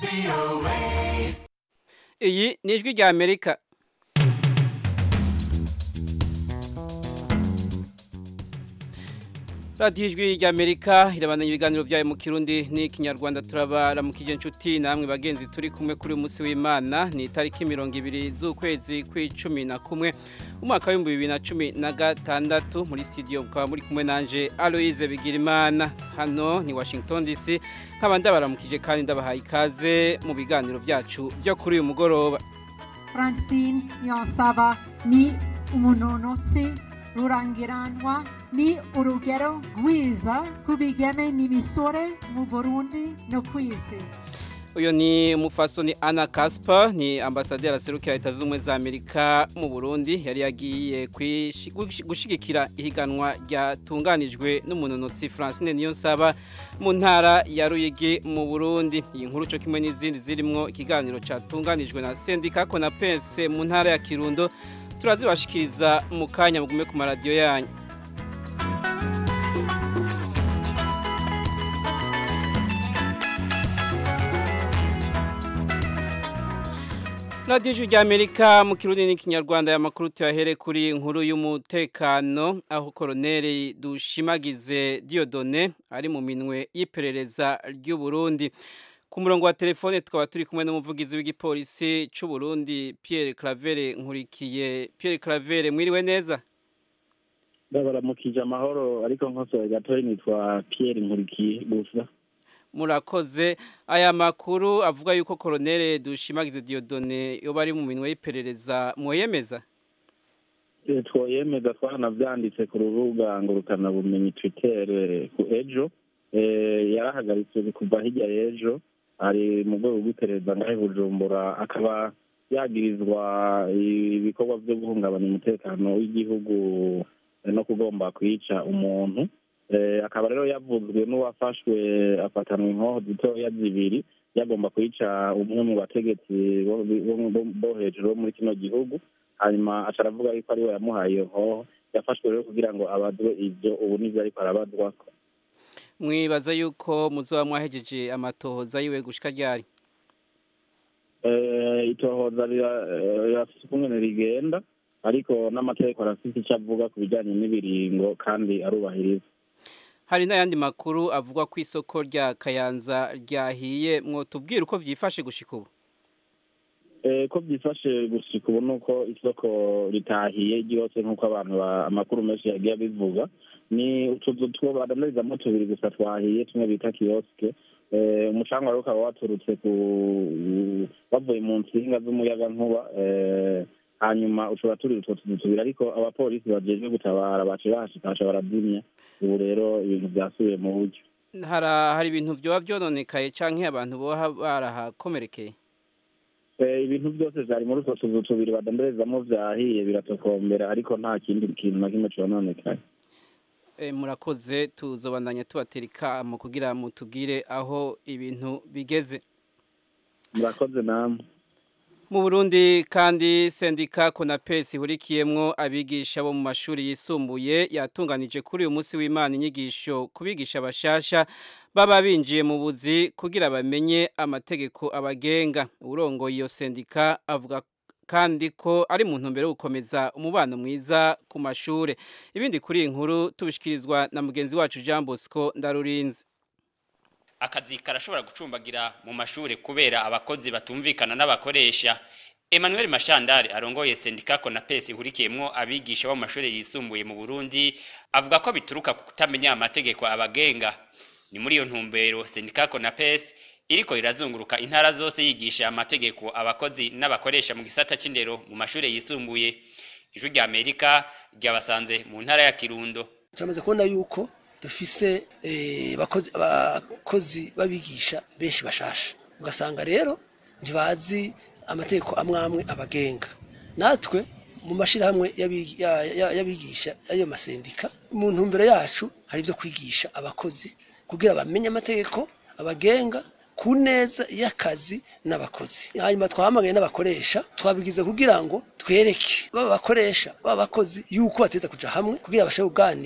iyi ni ijwi rya amerika radiyo ijwi rya amerika irabandanya ibiganiro byayo mu kirundi n'ikinyarwanda turabaramukije inshuti namwe bagenzi turi kumwe kuri uyu munsi w'imana ni itariki mirongo ibiri z'ukwezi kw'icumi na kumwe umwaka w'ibihumbi bibiri na cumi na gatandatu muri studio mukaba muri kumwe nanje aloise bigirimana hano ni washington dc nkaba ndabaramukije kandi ndabahaye ikaze mu biganiro byacu byo kuri uyu mugoroba francine yonsaba ni umunonotsi rurangiranwa ni urugero rwiza ku bigeme n'imisore mu burundi no ku isi uyu ni umufasoni Anna Kasper ni ambasaderi aserukira leta z'ubumwe za amerika mu burundi yari yagiye gushyigikira ihiganwa ryatunganijwe n'umunonotsi francine niyonsaba mu ntara ya ruyigi mu burundi iyi nkuru cyo kimwe n'izindi zirimo ikiganiro cyatunganijwe na sendika konapense mu ntara ya kirundo turazibashikiriza mu kanya mugume ku maradiyo yanyu radiyo ijwi rya amerika mu kirundi n'ikinyarwanda ya makuru tuyahere kuri inkuru y'umutekano aho koroneri dushimagize diyodone ari mu minwe y'iperereza ry'u Burundi ku murongo wa telefone tukaba turi kumwe n'umuvugizi w'igipolisi cy'u Burundi Pierre Claver nkurikiye Pierre Claver mwiriwe neza baramukije amahoro ariko nkosoye gatoya nitwa Pierre nkurikiye gusa murakoze aya makuru avuga yuko koronere dushimagize Diodone yoba ari mu minwe y'iperereza mwoyemeza twoyemeza twaranabyanditse ku rubuga ngurukanabumenyi twitter ku ejo yarahagaritse kuva hirya y'ejo ari mu rwego rw'iperereza ngahe bujumbura akaba yagirizwa ibikorwa byo guhungabanya umutekano w'igihugu no kugomba kwica umuntu akaba rero yavuzwe n'uwafashwe afatanwa inkoho zitoya zibiri yagomba kwica umwe mu bategetsi bo hejuru bo muri kino gihugu hanyuma aca aravuga yuko ariwe yamuhaye iyo nkoho yafashwe rero kugira ngo abazwe ibyo ubu nibyo ariko arabazwako mwibaza yuko muzoba mwahejeje amatohoza yiwe gushika ryari itohoza rirafite ukungene rigenda ariko n'amategeko arafite icyo avuga ku bijyanye n'ibiringo kandi arubahiriza hari n'ayandi makuru avuga ko isoko rya kayanza ryahiye mwotubwira uko byifashe gushika ubu ko byifashe gushika ubu ni uko isoko ritahiye ryose nk'uko abantu amakuru menshi yagiye abivuga ni utuzu two badandarizamo tubiri gusa twahiye tumwe bita kiyosike umucanga rero ukaba waturutse ku bavuye mu nsinga z'umuyagankuba hanyuma ushobora turi utwo tuzu tubiri ariko abapolisi bajejwe gutabara bace bahashikasha barazimya ubu rero ibintu byasubiye mu buryo hari ibintu byoba byononekaye canke abantu boba barahakomerekeye ibintu byose vyari muri utwo tuzu tubiri badandarizamo vyahiye biratokombera ariko nta kindi kintu na kimwe cononekaye murakoze tuzobandanya tubatera ikamo kugira mutubwire aho ibintu bigeze murakoze namwe mu Burundi kandi sendika konapesi ihurikiyemwo abigisha bo mu mashuri yisumbuye yatunganije kuri uyu munsi w'Imana inyigisho kubigisha bashasha baba binjiye mu buzi kugira bamenye amategeko abagenga urongoye iyo sendika avuga kandi ko ari mu ntumbero yo gukomeza umubano mwiza ku mashure ibindi kuri iyi nkuru tubishikirizwa na mugenzi wacu Jean Bosco Ndarurinze akazi karashobora gucumbagira mu mashuri kubera abakozi batumvikana n'abakoresha Emmanuel Mashandari arongoye sendika Konapes ihurikiyemwo abigisha bo mu mashuri yisumbuye mu Burundi avuga ko bituruka ku kutamenya amategeko abagenga ni muri iyo ntumbero sendika Konapes iriko irazunguruka intara zose yigisha amategeko abakozi n'abakoresha mu gisata c'indero mu mashuri yisumbuye ijwi rya Amerika ryabasanze mu ntara ya Kirundo Turamaze kubona yuko dufise abakozi babigisha benshi bashasha ugasanga rero ntibazi amategeko amwe amwe abagenga natwe mu mashyirahamwe y'abigisha y'ayo masendika mu ntumbero yacu hari ibyo kwigisha abakozi kugira bamenye amategeko abagenga ku neza y'akazi n'abakozi hanyuma twahamagaye n'abakoresha twabigize kugira ngo twereke baba bakoresha baba bakozi yuko bateza kuja hamwe kugira bashobore kuganira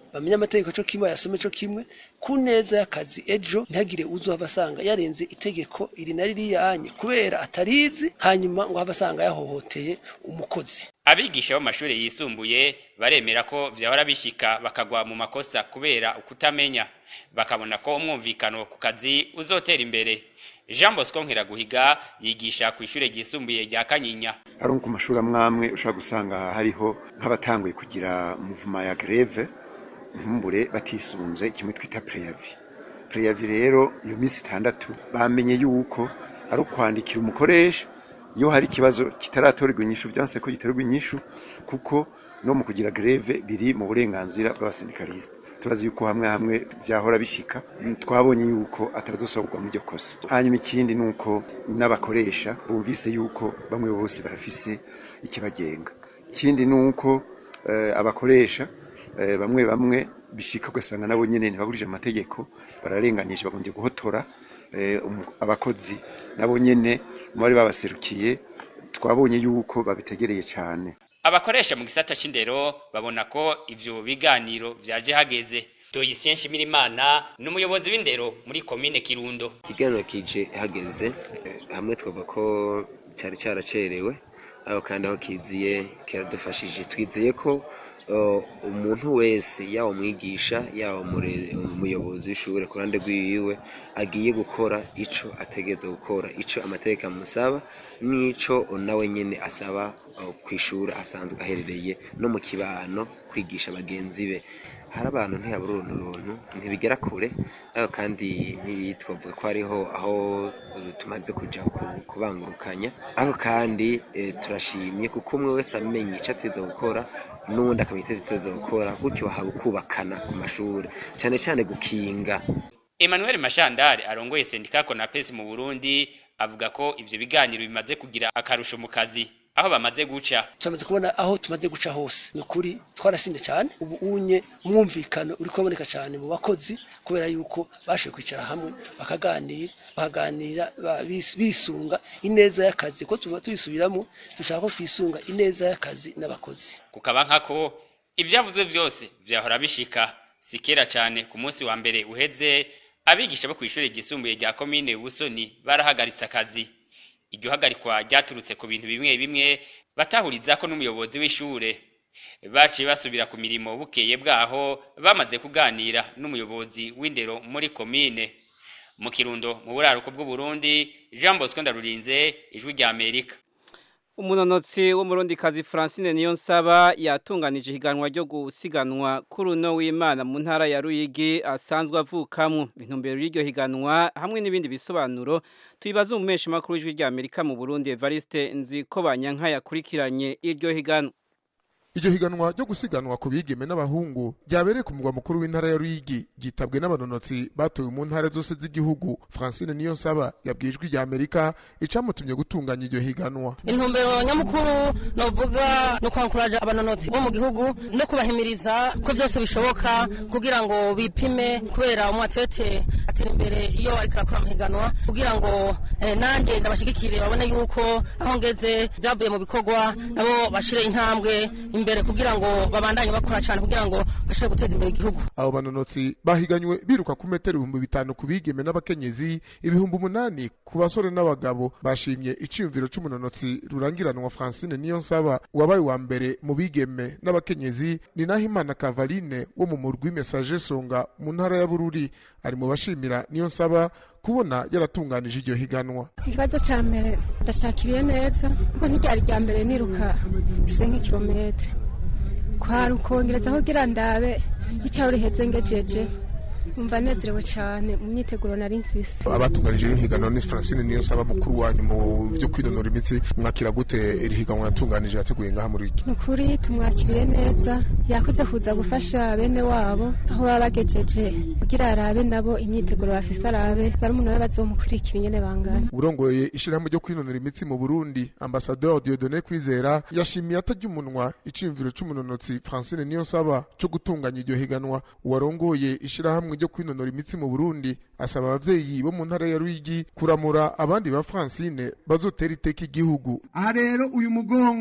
bamenye amategeko co kimwe yasome co kimwe ku neza y'akazi ejo ntihagire uzohava asanga yarenze itegeko iri na ririyanye kubera atarizi hanyuma ngo hava asanga yahohoteye umukozi abigisha bo mashuri yisumbuye baremera ko vyahora bishika bakagwa mu makosa kubera ukutamenya bakabona ko umwumvikano ku kazi uzotera imbere Jean Bosco Nkiraguhiga yigisha ku ishure ryisumbuye rya Kanyinya ari ku mashuri amwamwe ushobora gusanga hariho nk'abatanguye kugira muvuma ya greve nkumbure batisunze kimwe twita preavi preavi rero iyo minsi itandatu bamenye yuko ari ukwandikira umukoresha iyo hari ikibazo kitaratorerwa inyishu vyanse ko giterwa inyishu kuko no mu kugira greve biri mu burenganzira bw'abasendikaliste turazi yuko hamwe hamwe vyahora bishika twabonye yuko atabazosoborwa mu iryo kosa hanyuma ikindi nuko n'abakoresha bumvise yuko bamwe bose barafise ikibagenga ikindi nuko eh, abakoresha eh, bamwe bamwe bishika ugasanga nabo nyene ntibagurije amategeko bararenganije bagombye guhotora eh, umu- abakozi nabo nyene mu bari babaserukiye twabonye yuko babitegereye cyane abakoresha mu gisata c'indero babona ko ivyo biganiro vyaje hageze Doyisien Shimirimana n'umuyobozi w'indero muri komine Kirundo ikiganiro kije hageze eh, hamwe twavuga ko cyari cyaracerewe aho kandi aho kiziye kiradufashije twizeye ko eh, umuntu wese yaba umwigisha yaba umure- umuyobozi w'ishure ku ruhande rwiwe agiye gukora ico ategeza gukora ico amategeko amusaba n'ico nawe nyene asaba eh, kw'ishure asanzwe aherereye no mu kibano kwigisha bagenzi be hari abantu ntiyabura uruntu runtu ntibigera kure ariko kandi ntitwavuga ko hariho aho eh, tumaze kuja ku- kubangurukanya ariko kandi eh, turashimye kuko umwe wese amenya ico ateza gukora n'uwundi akamenya ico ateza gukora gutyo haba ukubakana ku mashuri cane cane gukinga Emmanuel Mashandari arongoye sendika Konapes mu Burundi avuga ko ivyo biganiro bimaze kugira akarusho mu kazi aho bamaze guca turamaze kubona aho tumaze guca hose ni ukuri twarasimye cyane ubu unye umwumvikano uri kuboneka cyane mu bakozi kubera yuko bashoboye kwicara hamwe bakaganira bakaganira ba- bis- bisunga ineza y'akazi ko tuba tubisubiramo dushaka ko twisunga ineza y'akazi n'abakozi kukaba nkako ivyavuzwe vyose vyahora bishika si kera cyane ku munsi wa mbere uheze abigisha bo kw'ishure ryisumbuye rya komine Busoni barahagaritse akazi iryo hagarikwa ryaturutse ku bintu bimwe bimwe batahurizako n'umuyobozi w'ishure baciye basubira ku mirimo bukeye bwaho bamaze kuganira n'umuyobozi w'indero muri komine mu kirundo mu buraruko bw'uburundi jean bosco ndarurinze ijwi rya amerika umunonotsi w'umurundikazi Francine Niyonsaba yatunganije higanwa ryo gusiganwa kuri uno w'Imana mu ntara ya Ruyigi asanzwe avukamwo intumbero y'iryo higanwa hamwe n'ibindi bisobanuro tubibaza umumesha makuru w'ijwi rya Amerika mu Burundi Evariste Nzikobanyanka yakurikiranye iryo higanwa iryo higanwa ryo gusiganwa ku bigeme n'abahungu ryabereye ku mugwa mukuru w'intara ya Ruyigi ryitabwe n'abanonotsi batowe mu ntara zose z'igihugu Francine Niyonsaba yabwiye ijwi rya Amerika icamutumye gutunganya iryo higanwa intumbero nyamukuru novuga no kwankuraja abanonotsi bo mu gihugu no kubahimiriza ko byose bishoboka kugira ngo bipime kubera umwatete atera imbere iyo ariko arakora amahiganwa kugira ngo eh, nanjye ndabashigikire babone yuko aho ngeze byavuye mu bikorwa nabo bashire intambwe imbere kugira ngo babandanye bakora cyane kugira ngo bashobore guteza imbere igihugu abo banonotsi bahiganywe biruka ku metero ibihumbi bitanu ku bigeme n'abakenyezi ibihumbi umunani ku basore n'abagabo bashimye iciyumviro c'umunonotsi rurangiranwa Francine Niyonsaba wabaye wa mbere mu bigeme n'abakenyezi ni Nahimana Kavaline wo mu murwi Message Songa mu ntara ya Bururi ari mu bashimira Niyonsaba kubona yaratunganije iryo higanwa ikibazo cya mbere ndashakiriye neza kuko ntiryari rya mbere niruka ise nk'ikirometero kwari ukongereza kugira ndabe icyaho riheze ngejeje umva nezerewe cyane mu myiteguro nari mfise abatunganije iri higanwa ni Francine Niyonsaba mukuru wanyu mu byo kwinonora imitsi mwakira gute iri higanwa yatunganije yateguye ngaha muri iki ni ukuri tumwakiriye neza yakoze kuza gufasha bene wabo aho baba bagejeje kugira arabe nabo imyiteguro bafise arabe barumuna we bazomukurikira ingene bangana urongoye ishyirahamwe ryo kwinonora imitsi mu Burundi Ambassadeur Dieudonné Kwizera yashimiye atajya umunwa iciyumviro c'umunonotsi Francine Niyonsaba co gutunganya iryo higanwa uwarongoye ishyirahamwe ryo kwinonora imitsi mu Burundi asaba abavyeyi bo mu ntara ya Ruyigi kuramura abandi ba Francine bazotera iteka igihugu aha rero uyu mugongo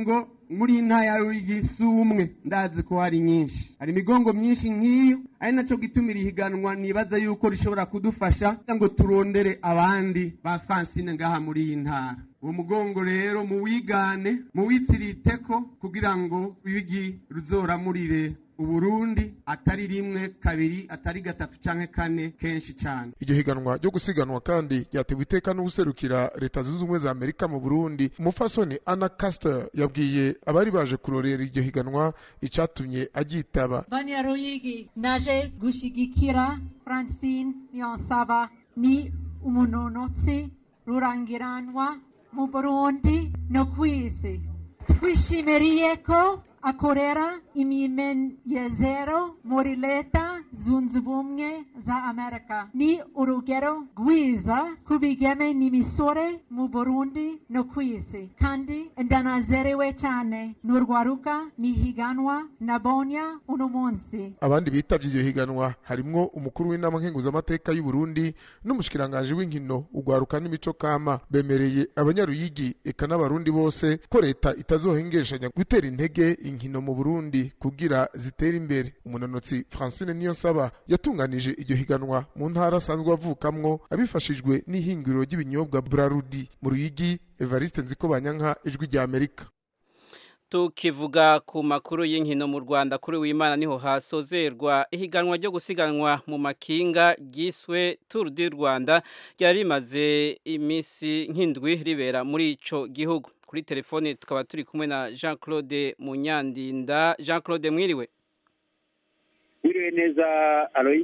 muri iyi ntara ya ruyigi si umwe ndazi ko hari nyinshi hari imigongo myinshi nk'iyo ari naco gituma iri higanwa nibaza yuko rishobora kudufasha kugira ngo turondere abandi ba francine ngaha muri iyi ntara uwo mugongo rero muwigane muwitsiriteko kugira ngo ruyigi ruzoramurire uburundi atari rimwe kabiri atari gatatu canke kane kenshi cane iryo higanwa ryo gusiganwa kandi ryatewe iteka n'ubuserukira leta zunze ubumwe za amerika mu burundi umufasoni anna caster yabwiye abari baje kurorera iryo higanwa icatumye aryitaba Banyaruyigi naje gushigikira Francine Niyonsaba ni umunonotsi rurangiranwa mu Burundi no kw'isi twishimiriye ko akorera imimenyezero muri leta zunze ubumwe za amerika ni urugero rwiza ku bigeme n'imisore mu burundi no ku isi kandi ndanazerewe cyane n'urwaruka n'ihiganwa nabonya uno munsi abandi bitavye iryo higanwa harimwo umukuru w'inama nkenguzamateka y'u Burundi n'umushikiranganji w'inkino ugwaruka n'imico kama bemereye abanyaruyigi eka n'abarundi bose ko leta itazohengeshanya gutera intege inkino mu Burundi kugira zitere imbere umunonotsi Francine Niyonsaba yatunganije iryo higanwa mu ntara asanzwe avukamwo abifashijwe n'ihinguriro ry'ibinyobwa Brarudi mu Ruyigi Evariste Nzikobanyanka ijwi rya Amerika tukivuga ku makuru y'inkino mu Rwanda kuri w'Imana niho hasozerwa ihiganwa ryo gusiganwa mu makinga ryiswe Tour du Rwanda ryari rimaze iminsi nk'indwi ribera muri ico gihugu kuri telefone tukaba turi kumwe na Jean Claude Munyandinda Jean Claude mwiriwe Mwiriwe neza Alois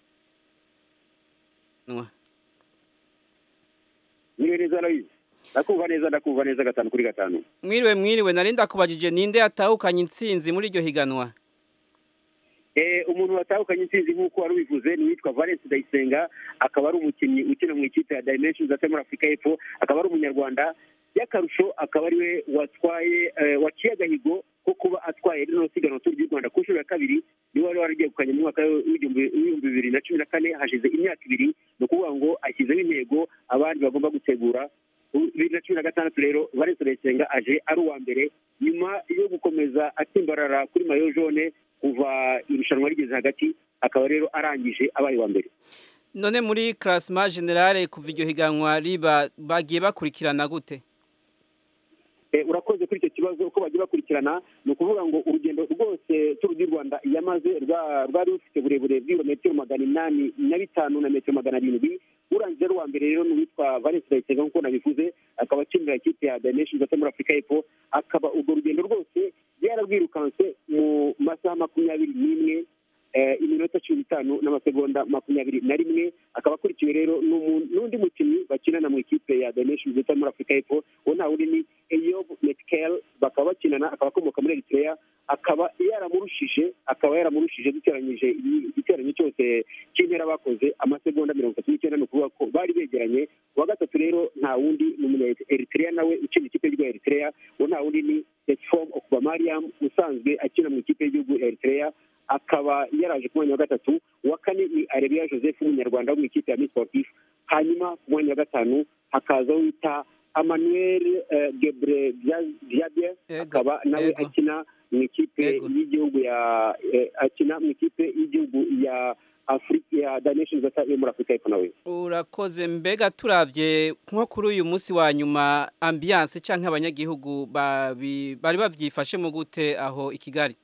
Mwiriwe neza Alois ndakumva neza ndakumva neza gatanu kuri gatanu mwiriwe mwiriwe narinda kubajije ninde yatahukanye intsinzi muri iryo higanwa eh umuntu watahukanye intsinzi nk'uko wari ubivuze ni witwa Valence Ndayisenga akaba ari umukinnyi ukina mu ikipe ya Dimensions ate muri Afurika y'Epfo akaba ari umunyarwanda y'akarusho akaba ari we watwaye waciye agahigo ko kuba atwaye rino siganwa turi ry'u Rwanda ku nshuro ya kabiri niwe wari waragegukanye mu mwaka w'ibihumbi bibiri na cumi na kane hashize imyaka ibiri ni ukuvuga ngo ashyizeho intego abandi bagomba gutegura bibiri na cumi na gatandatu rero Valence Ndayisenga aje ari uwa mbere nyuma yo gukomeza atsimbarara kuri mayo jone kuva irushanwa rigeze hagati akaba rero arangije abaye wa mbere none muri classement generale kuva iryo higanwa riba bagiye bakurikirana gute urakoze kuri icyo kibazo uko bagiye bakurikirana ni ukuvuga ngo urugendo rwose turu du rwanda yamaze rwari rufite uburebure bw'ibirometero magana inani na bitanu na metero magana arindwi urangije ari uwa mbere rero ni uwitwa valence ndayisenga nk'uko nabivuze akaba akinira ikipe ya dimensions ate muri afurika y'epfo akaba urwo rugendo rwose yararwirukanse mu masaha makumyabiri n'imwe iminota cumi n'itanu n'amasegonda makumyabiri na rimwe akaba akurikiwe rero n'undi mukinnyi bakinana mu ikipe ya dimensions ate muri afurika y'epfo uwo nta wundi ni eyob metkel bakaba bakinana akaba akomoka muri eritrea akaba yaramurushije akaba yaramurushije duteranyije igiteranyo cyose cy'intera bakoze amasegonda mirongo itatu n'icyenda ni ukuvuga ko bari begeranye uwa gatatu rero nta wundi ni umunya eritrea nawe ukina ikipe y'igihugu ya eritrea uwo nta wundi ni tetfom okubamariam usanzwe akina mu ikipe y'igihugu ya eritrea akaba yaraje ku mwanya wa gatatu uwa kane ni areruya joseph w'umunyarwanda wo mu ikipe ya miss sportif hanyuma ku mwanya wa gatanu hakaza wita Emmanuel Gebre Diabye akaba nawe akina mu ikipe y'igihugu ya akina mu ikipe y'igihugu ya Afrika ya Nations yo muri Afrika y'Epfo nawe urakoze mbega turavye nko kuri uyu munsi wa nyuma ambiance canke abanyagihugu bari bavyifashe mu gute aho i Kigali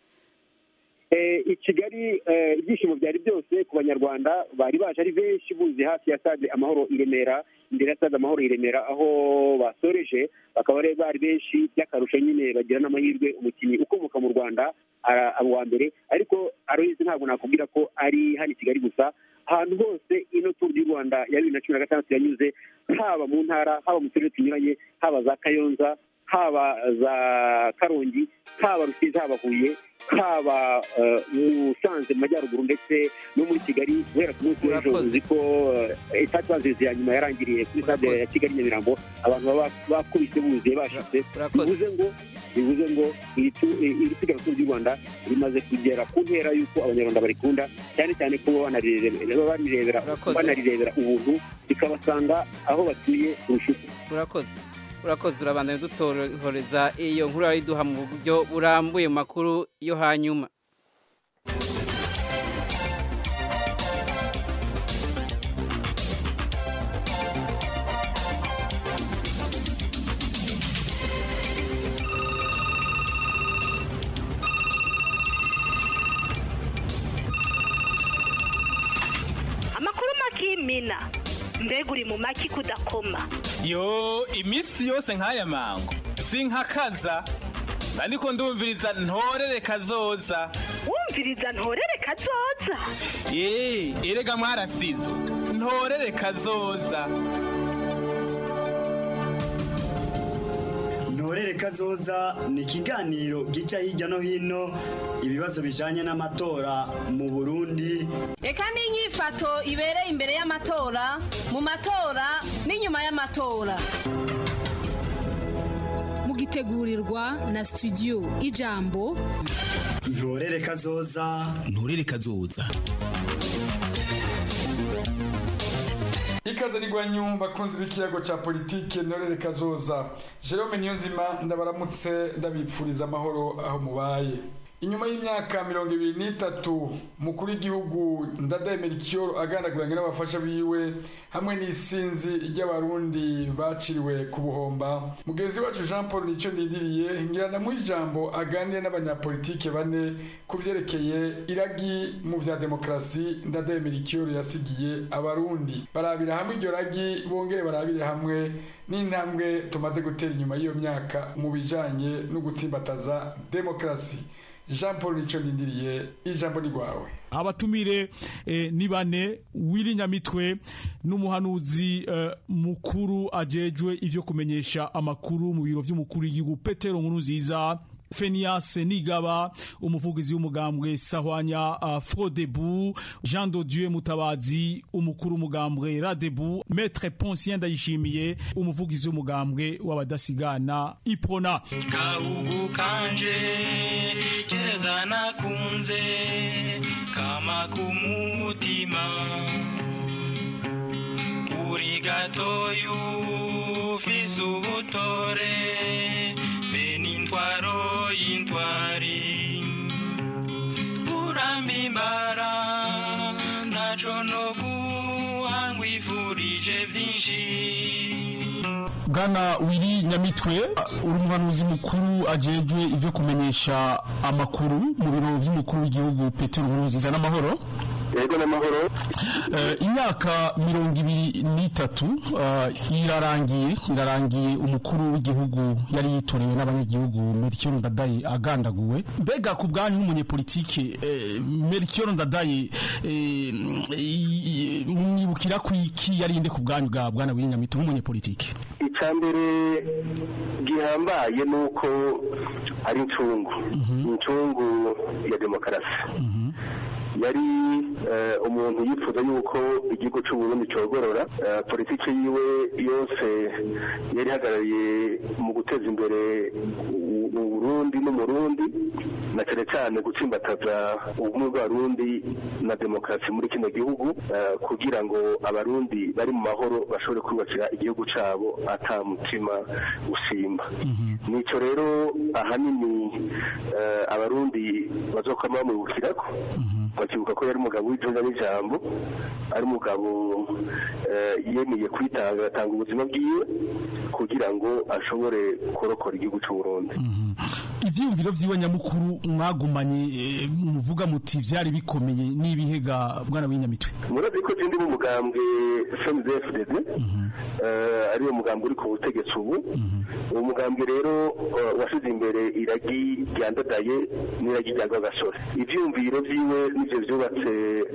i kigali ibyishimo byari byose ku banyarwanda bari baje ari benshi buzi hafi ya stade amahoro i remera imbere ya stade amahoro i remera aho basoreje bakaba bari benshi by'akarusho nyine bagira n'amahirwe umukinnyi ukomoka mu rwanda abo wa mbere ariko aroyizi ntabwo nakubwira ko ari hano i kigali gusa ahantu hose ino turu y'u rwanda ya bibiri na cumi na gatandatu yanyuze haba mu ntara haba mu turere tunyuranye haba za kayonza haba za karongi haba rusizi haba huye haba musanze mu majyaruguru ndetse no muri kigali guhera ku munsi w'ejo uzi ko etati banziriza ya nyuma yarangiriye kuri stade ya kigali nyamirambo abantu baba bakubise buzuye bashitse bivuze ngo bivuze ngo iri siganwa ry'u rwanda rimaze kugera ku ntera y'uko abanyarwanda barikunda cyane cyane ko banarirebera ubuntu bikabasanga aho batuye kurusha uko urakoze urakoze urabandanya dutororeza iyo nkuru ariduha mu buryo burambuye mu makuru yo hanyuma amakuru makimina mbega uri mu maki kudakoma yo iminsi yose nk'aya mango sinkakaza ariko ndumviriza ntorere kazoza wumviriza ntorere kazoza eee erega mwarasizo ntorere kazoza ntorere kazoza ni ikiganiro gica hirya no hino ibibazo bijanye n'amatora mu burundi reka n'inyifato ibereye imbere y'amatora mu matora n'inyuma y'amatora mugitegurirwa na studio ijambo ntorere kazoza ntorere kazoza ikaze rigwanyu bakunzi b'ikiyago ca politike ntorere kazoza jerome niyonzima ndabaramutse ndabipfuriza amahoro aho mubaye inyuma y'imyaka mirongo ibiri n'itatu mukuru w'igihugu ndadaye ikiyo agandaguranye n'abafasha biwe hamwe n'isinzi ry'abarundi baciriwe ku buhomba mugenzi wacu jean paul nicyo nidiriye ngirana mu ijambo aganire n'abanyapolitike bane ku vyerekeye iragi mu vya demokarasi ndadaye ikiyo yasigiye abarundi barabira hamwe iryo ragi bongere barabire hamwe n'intambwe tumaze gutera inyuma y'iyo myaka mu bijanye no gutsimbataza demokarasi jean paul nicyo nindiriye ijambo ni rwawe abatumire eh, ni bane wiri nyamitwe n'umuhanuzi eh, mukuru ajejwe ivyo kumenyesha amakuru mu biro vy'umukuru w'igihugu petero nkuru nziza Fenias Nigaba umuvugizi w'umugambwe Sahwanya uh, Frodebu Jean de Dieu Mutabazi umukuru w'umugambwe Radebu Maître Poncien Ndayishimiye umuvugizi w'umugambwe w'abadasigana Iprona Gahugu kanje keza nakunze kama kumutima uri gatoyu ufise ubutore bene intwaro y'intwari urambimbara ntaco no guhangwifurije vyinshi Bwana Wiri Nyamitwe uri umuhanuzi mukuru ajejwe ivyo kumenyesha amakuru mu biro vy'umukuru w'igihugu Petero Nkurunziza n'amahoro yego n'amahoro imyaka mirongo ibiri n'itatu irarangiye irarangiye umukuru w'igihugu yari yitorewe n'abanyagihugu Melchior Ndadaye agandaguwe mbega ku bwanyu nk'umunyepolitike Melchior Ndadaye mwibukira ku iki yarinde ku bwanyu bwa bwana Wiri Nyamitwe nk'umunyepolitike icya mbere gihambaye ni uko ari incungu incungu ya demokarasi yari umuntu yifuza yuko igihugu cy'uburundi cyogorora politiki yiwe yose yari ihagarariye mu guteza imbere uburundi n'umurundi na cyane cyane gutsimbataza ubumwe bw'abarundi na demokarasi muri kino gihugu kugira ngo abarundi bari mu mahoro bashobore kubakira igihugu cyabo ata mutima usimba nicyo rero ahanini abarundi bazokwama bamwibukirako bakibuka ko yari umugabo w'ijunja n'ijambo ari umugabo yemeye kwitanga agatanga ubuzima bwiwe kugira ngo ashobore kurokora igihugu cy'uburundi ivyiyumviro vyiwe nyamukuru mwagumanye muvuga muti vyari bikomeye n'ibihega bwana w'inyamitwe murazi ko zindi mu mugambwe FMDFDD ariwo mugambwe uri ku butegetsi ubu uwo mugambwe rero washize imbere iragi ryandadaye n'iragi rya gasore ivyiyumviro vyiwe nivyo vyubatse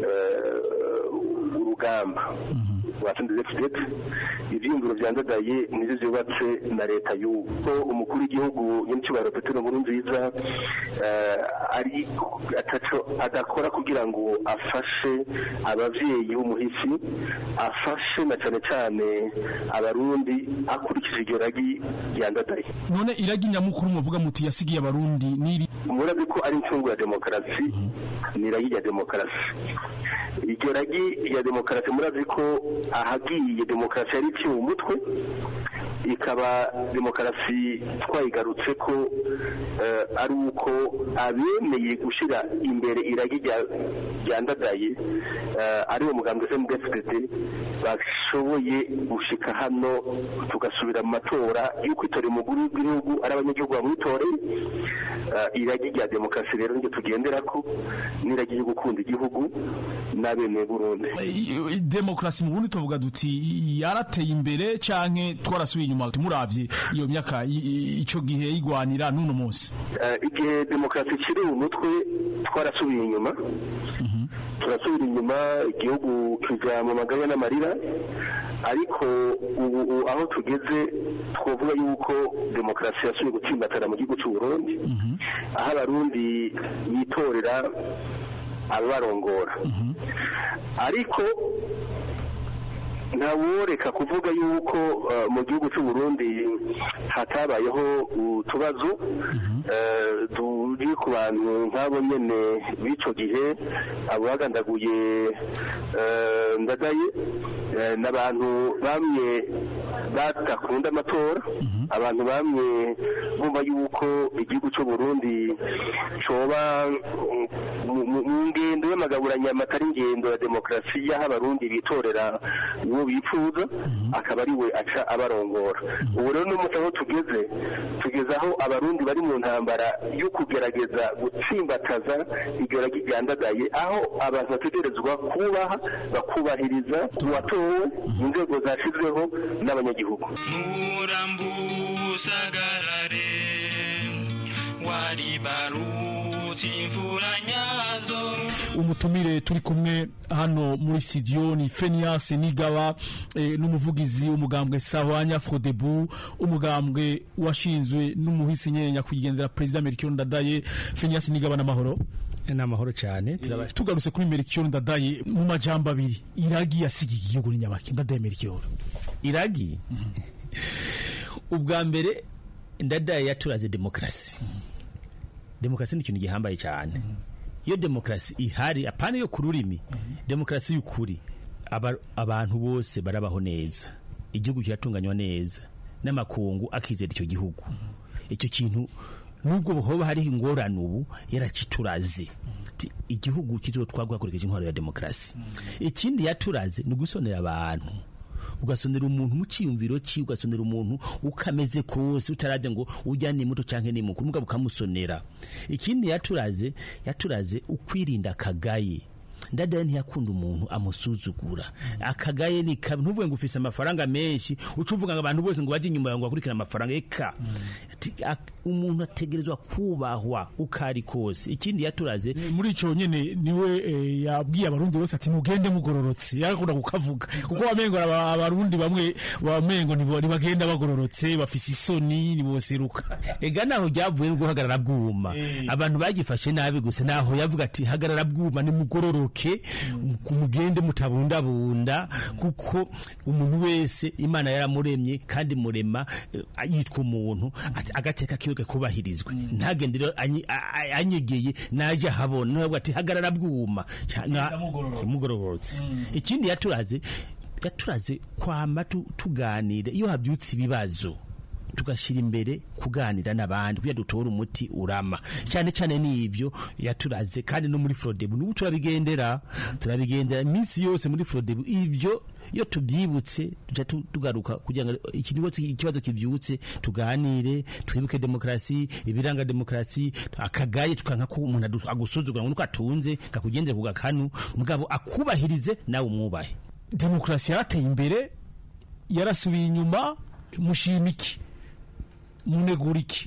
urugamba watsinze FDD ivyiyumviro vyandadaye nivyo vyubatse na leta y'ubu ko umukuru w'igihugu nyamicubahiro Petero Nkurunziza ari ataco adakora kugira ngo afashe abavyeyi b'umuhisi afashe na cane cane abarundi akurikije iryo ragi ryandadaye none iragi nyamukuru muvuga muti yasigiye abarundi niri murazi ko ari incungu ya demokarasi ni iragi rya demokarasi iryo ragi rya demokarasi murazi ko ahagiye demokarasi yari iciwe umutwe ikaba demokarasi twayigarutse ko eh, ari uko abemeye gushyira imbere iragi rya- ryandadaye eh, ari wo mugambi SMDFDD bashoboye gushika hano tugasubira mu matora yo kwitorera umukuru w'igihugu ari abanyagihugu bamwitoreye Eh, iragi rya demokarasi rero niryo tugendera ko n'iragi ryo gukunda igihugu n'abemeye Burundi I- demokarasi mu burundi tuvuga duti yarateye imbere canke twarasubiye inyuma muravye iyo myaka i- i- ico gihe yigwanira n'uno munsi Eh, igihe demokarasi ikiri umutwe twarasubiye inyuma turasubira inyuma igihugu kija mu maganya n'amarira ariko ubu ubu aho tugeze twavuga yuko demokarasi yasubiye gutsimbatara mu gihugu cy'u Burundi aho abarundi bitorera ababarongora ariko ntaworeka kuvuga yuko eh, mu gihugu cy'u Burundi hatabayeho utubazo eh, turi ku bantu nk'abo nyene b'ico gihe abo bagandaguye eh, ndadaye eh, n'abantu bamwe badakunda amatora abantu bamwe bumva yuko igihugu cy'u Burundi coba mm, mu- mu mu ngendo y'amagaburanyama atari ingendo ya demokarasi y'aho abarundi bitorera uwo bifuza akaba ari we aca abarongora ubu rero n'umunsi aho tugeze tugeze aho abarundi bari mu ntambara yo kugerageza gutsimbataza iryo ragi ryandadaye aho abantu bategerezwa kubaha bakubahiriza uwatowe inzego zashyizweho n'abanyagihugu usagarare waribarutse imvura nyazo umutumire turi kumwe hano muri studio ni Fenias Nigaba eh, n'umuvugizi w'umugambwe Sahwanya Frodebu umugambwe washinzwe n'umuhisi nyenya kugendera president Melchior Ndadaye Fenias Nigaba n'amahoro n'amahoro cyane tugarutse kuri Melchior Ndadaye mu majambo abiri iragi yasigiye igihugu ni nyabaki Ndadaye Melchior iragi ubwa mbere ndadaye yaturaze demokarasi demokarasi ni ikintu gihambaye cyane iyo demokarasi ihari apana yo ku rurimi demokarasi y'ukuri aba- abantu bose barabaho neza igihugu kiratunganywa neza n'amakungu akizera icyo gihugu icyo kintu nubwo hoba hariho ingorane ubu yarakituraze Ati, igihugu kizotwagwa hakurikije intwaro ya demokarasi ikindi yaturaze ni ugusonera abantu ugasonera umuntu mu cyiyumviro cye ugasonera umuntu ukameze kose utarajya ngo ujya ni muto cyangwa ni mukuru mugabo ukamusonera ikindi yaturaze yaturaze ukwirinda akagaye ndadaye ntiyakunda umuntu amusuzugura akagaye ni kabi ntuvuge ngo ufise amafaranga menshi uca uvuga ngo abantu bose ngo bajye inyuma yawe ngo bakurikire amafaranga eka Ati, ak- umuntu ategerezwa kubahwa uko ari kose ikindi yaturaze muri ico nyene niwe eh, yabwiye abarundi bose ati mugende mugororotse yarakunda kukavuga kuko wamengo aba- abarundi bamwe wamengo nibo nibagenda bagororotse bafise isoni niboseruka ega naho ryavuye no guhagarara bwuma abantu bagifashe nabi gusa naho yavuga ati hagarara bwuma nimugororoke mugende mutabundabunda kuko umuntu wese imana yaramuremye kandi murema eh, yitwa umuntu ati agateka kiwe kubahirizwe ntagende rero anyi- a- a- anyegeye naje ahabona nawe ati hagarara bwuma Ca- na- mugororotse ikindi yaturaze yaturaze kwama tu- tuganira iyo habyutse ibibazo tugashyira imbere kuganira n'abandi kugira dutore umuti urama cyane cyane n'ibyo yaturaze kandi no muri forodebu n'ubu turabigendera turabigendera iminsi yose muri forodebu ibyo iyo tubyibutse tujya tu- tugaruka kugira ngo ikibazo ikibazo kibyutse tuganire twibuke demokarasi ibiranga demokarasi akagaye tukanka ko umuntu adu- agusuzugura ngo nuko atunze kakugendera ku gakanu mugabo akubahirize nawe umwubahe demokarasi yarateye imbere yarasubiye inyuma mushima iki munegura iki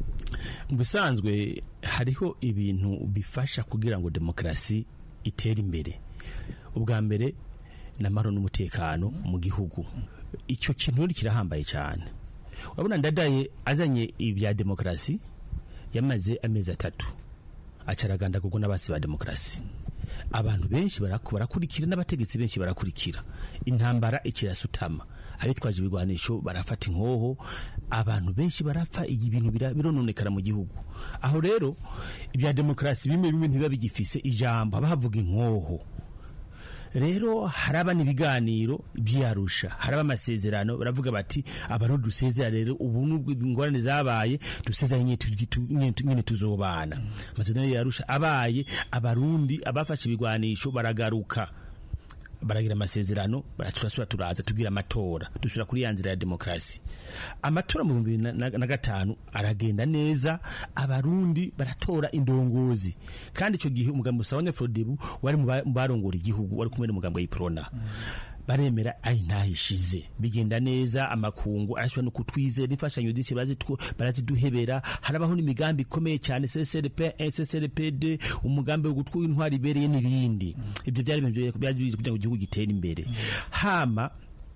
mu bisanzwe hariho ibintu bifasha kugira ngo demokarasi itere imbere ubwa mbere ni amahoro n'umutekano mu gihugu icyo kintu rero kirahambaye cyane urabona ndadaye azanye ibya demokarasi yamaze amezi atatu acaraganda kuko n'abasi ba demokarasi abantu benshi baraku- barakurikira n'abategetsi benshi barakurikira intambara ikirasutama abitwaje ibigwanisho barafata inkoho abantu benshi barapfa iyi bintu bira- birononekara mu gihugu aho rero ibya demokarasi bimwe bimwe ntibiba bigifise ijambo haba havuga inkoho rero haraba n'ibiganiro byarusha haraba amasezerano baravuga bati abarundi dusezera rero ubu nubwo ingorane zabaye dusezera nyine tu- tu- nyine tu- nyine tuzobana amasezerano yarusha abaye abarundi abafashe ibigwanisho baragaruka baragira amasezerano baraturasura turaza tugira amatora dusura kuri ya nzira ya demokarasi amatora mu bihumbi bibiri na- na na gatanu aragenda neza abarundi baratora indongozi kandi icyo gihe umugambi usabanya frodebu wari mu ba- mu barongora igihugu wari kumwe n'umugambi wa iprona baremera ayi ntahishize bigenda neza amakungu arashobora no kutwizera imfashanyo zisi barazitwo- baraziduhebera harabaho n'imigambi ikomeye cyane CCRP SSRPD umugambi wo gutwara intwari ibereye n'ibindi ibyo byari ibintu byari bizi kugira ngo igihugu gitere imbere hama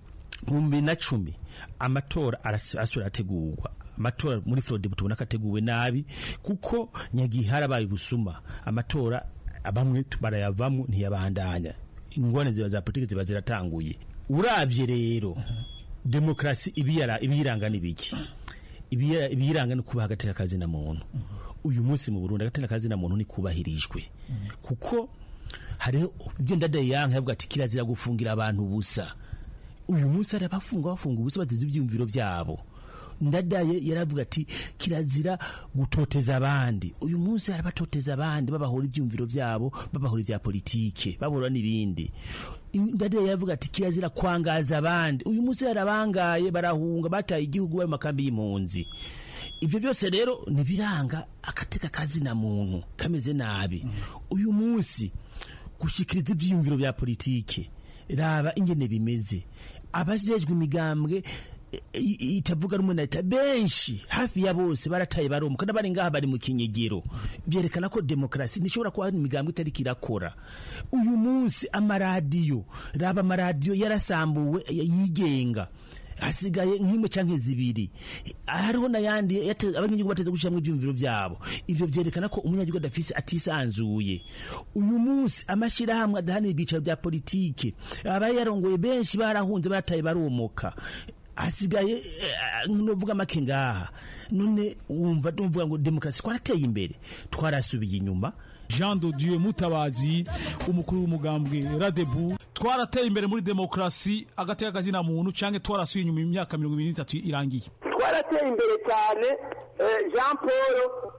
mu bibiri na cumi amatora arasi- asubira arategurwa amatora muri Florida tubona ko ateguwe nabi kuko nyagihe harabaye ubusuma amatora bamwe barayavamo ntiyabandanya ingorane ziba za politiki ziba ziratanguye urabye rero demokarasi ibiyara- ibiyiranga ni biki Ibiya- ibiyiranga ni kubaha agateka kazina muntu uyu munsi mu Burundi agateka kazina muntu ni kubahirijwe kuko hariho ibyo ndadaye yanka yavuga ati kirazira gufungira abantu ubusa uyu munsi hari abafunga bafunga ubusa bazize ibyiyumviro byabo ndadaye yaravuga ati kirazira gutoteza abandi uyu munsi hari abatoteza abandi babahora ibyumviro byabo babahora ibya politike babahora n'ibindi ndadaye yaravuga ati kirazira kwangaza abandi uyu munsi hari abangaye barahunga bataye igihugu bari mu makambi y'impunzi ibyo byose rero ntibiranga agateka kazina muntu kameze nabi uyu munsi gushyikiriza ibyiyumviro bya politike raba ingene bimeze abajejwe imigambwe i- i- itavuga rumwe na leta benshi hafi ya bose barataye baromuka n'abari ngaha bari mu kinyegero byerekana ko demokarasi ntishobora kuba hari imigambwe itariko irakora uyu munsi amaradiyo raba amaradiyo yarasambuwe yigenga hasigaye nk'imwe canke zibiri hariho n'ayandi yate- abanyagihugu bateze gushiramwo ivyumviro vyabo ivyo vyerekana ko umunyagihugu adafise atisanzuye uyu munsi amashirahamwe adahanira ibyicaro vya politike abayarongoye benshi barahunze barataye baromoka hasigaye eh, novuga make ngaha none wumva tuvuga ngo demokarasi twarateye imbere twarasubiye inyuma Jean de Dieu Mutabazi umukuru w'umugambwe Radebu twarateye imbere muri demokrasi agateka kazina muntu canke twarasuye inyuma imyaka 23 irangiye twarateye imbere cyane eh, jean paul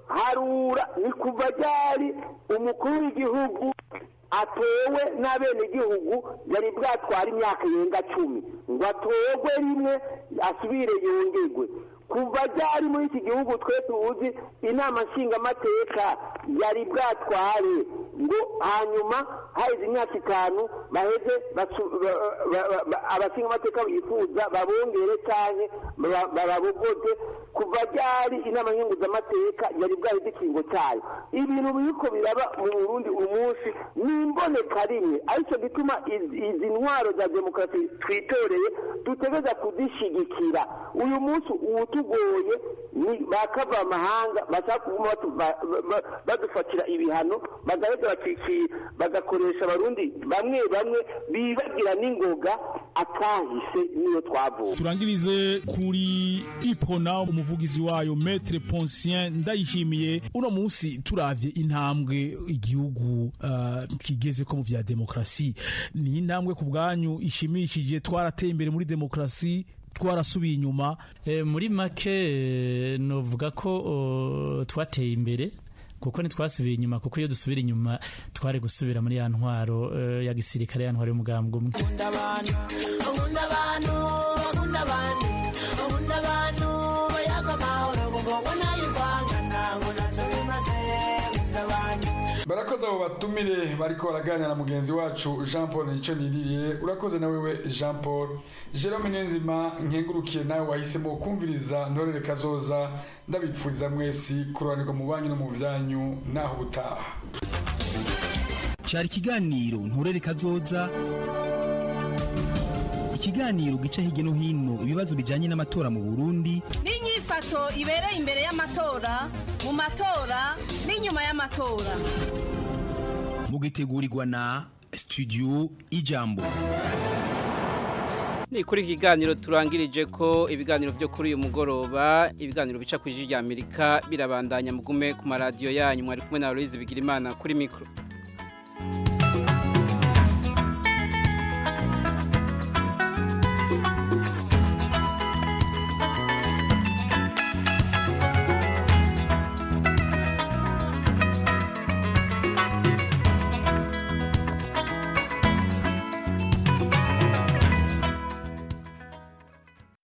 harura ni kuva ryari umukuru w'igihugu atowe n'abenegihugu yari bwatwara imyaka irenga cumi ngo atorwe rimwe asubire yongerwe kuva ryari muri iki gihugu twe tuzi inama nshingamateka yari bwatware ngo hanyuma haheze imyaka itanu baheze basu- ba- ba- ba- ba- abashingamateka bifuza babongere cyane bababogoze kuva ryari inama nkenguzamateka yari bwaheze ikingo cyayo ibintu biriko biraba mu burundi uyu munsi ni imboneka rimwe aricyo gituma izi izi ntwaro za demokarasi twitoreye dutegereza kuzishigikira uyu munsi uwutugoye ni bakava amahanga bashaka kuguma batu- ba- ba- ba- badufatira ibihano bagaheza bakiki- bagakoresha abarundi bamwe bamwe bibagira n'ingoga atahise niyo twavuye turangirize kuri ipona umuvugizi wayo metre poncien ndayishimiye uno munsi turavye intambwe igihugu uh, kigeze ko mu vya demokrasi ni intambwe ku bwanyu ishimishije twarateye imbere muri demokrasi twarasubiye inyuma Eh, muri make eh, novuga ko oh, twateye imbere kuko ntitwasubiye inyuma kuko iyo dusubira inyuma twari gusubira muri ya ntwaro eh, ya gisirikare ya ntwaro y'umugambwe umwe nkunda abantu nkunda abantu bakunda abantu nkunda abantu bayaga amahoro kugongo nayo kwangana ngo ntacyo bimaze nkunda abantu barakoze abo batumire bariko baraganira na mugenzi wacu jean paul nicyo niririye urakoze na wewe jean paul jerome niyonzima nkengurukiye nawe wahisemo kumviriza ntorere kazoza ndabipfuriza mwesi kurobanirwa mu banyu no mu byanyu naho ubutaha cyari ikiganiro nturere kazoza ikiganiro gica hirya no hino ibibazo bijyanye n'amatora mu burundi n'inyifato ibereye imbere y'amatora mu matora n'inyuma y'amatora mugitegurirwa na studio ijambo ni kuri iki kiganiro turangirije ko ibiganiro byo kuri uyu mugoroba ibiganiro bica ku ijwi rya amerika birabandanya mugume ku maradiyo yanyu mwari kumwe na louise bigirimana kuri mikoro